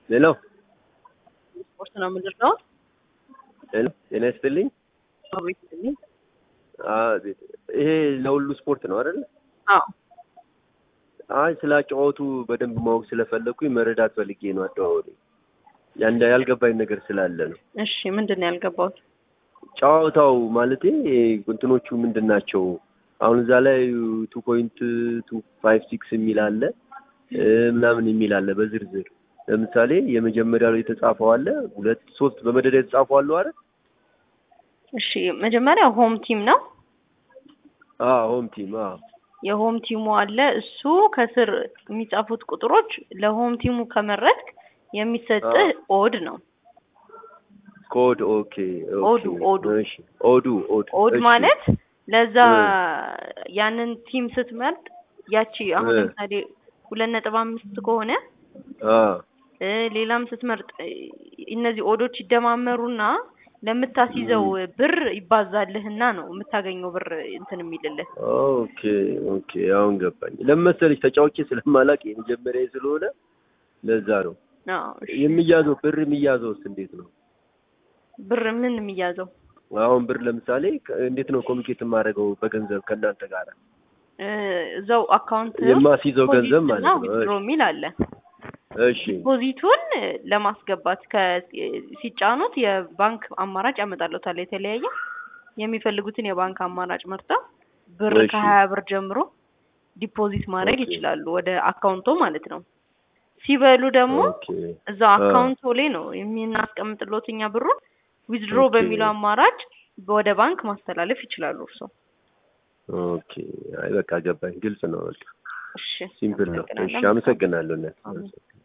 ሄሎ ስፖርት ነው የምንለው። ሄሎ ጤና ይስጥልኝ። አቤት ይስጥልኝ። አቤት። ይሄ ለሁሉ ስፖርት ነው አይደል? አዎ አይ ስለ አጨዋወቱ በደንብ ማወቅ ስለፈለኩኝ መረዳት ፈልጌ ነው። አደዋወሉ ያንዳ ያልገባኝ ነገር ስላለ ነው። እሺ፣ ምንድን ነው ያልገባሁት? ጨዋታው ማለቴ እንትኖቹ ምንድን ናቸው? አሁን እዛ ላይ ቱ ፖይንት ቱ ፋይቭ ሲክስ የሚል አለ እ ምናምን የሚል አለ በዝርዝር ለምሳሌ የመጀመሪያው ላይ የተጻፈው አለ ሁለት ሶስት በመደዳ የተጻፈው አለው አይደል? እሺ፣ መጀመሪያ ሆም ቲም ነው። አዎ ሆም ቲም አዎ የሆም ቲሙ አለ። እሱ ከስር የሚጻፉት ቁጥሮች ለሆም ቲሙ ከመረጥክ የሚሰጥህ ኦድ ነው። ኮድ ኦኬ ኦኬ ኦዱ ኦዱ እሺ ኦዱ ኦድ ኦድ እሺ። ማለት ለዛ እ። ያንን ቲም ስትመርጥ ያቺ አሁን እ። ለምሳሌ ሁለት ነጥብ አምስት ከሆነ አ እ፣ ሌላም ስትመርጥ እ፣ እነዚህ ኦዶች ይደማመሩና ለምታስይዘው ብር ይባዛልህና ነው የምታገኘው ብር እንትን የሚልልህ። ኦኬ ኦኬ አሁን ገባኝ። ለምን መሰለሽ ተጫውቼ ስለማላውቅ የመጀመሪያ ስለሆነ ለዛ ነው አዎ፣ እሺ። የሚያዘው ብር የሚያዘውስ እንዴት ነው? ብር ምን የሚያዘው አሁን ብር ለምሳሌ ከ- እንዴት ነው ኮሚኒኬት የማደርገው በገንዘብ ከእናንተ ጋር እ፣ እዛው አካውንት የማስይዘው ገንዘብ ማለት ነው። ዊዝድሮ የሚል አለ። እሺ ዲፖዚቱን ለማስገባት ከ- ሲጫኑት የባንክ አማራጭ ያመጣሉታል። የተለያየ የሚፈልጉትን የባንክ አማራጭ መርጠው ብር እሺ። ከሀያ ብር ጀምሮ ዲፖዚት ማድረግ ኦኬ። ይችላሉ ወደ አካውንቶ ማለት ነው። ሲበሉ ደግሞ ኦኬ እዛው አ። አካውንቶ ላይ ነው የምናስቀምጥሎት እኛ ብሩን ዊዝድሮ ኦኬ። በሚለው አማራጭ ወደ ባንክ ማስተላለፍ ይችላሉ እርሶ። ኦኬ አይ በቃ ገባኝ። ግልጽ ነው። በቃ እሺ ሲምፕል ነው። እሺ አመሰግናለሁ። አመሰግናለሁ። እናት። አሜን።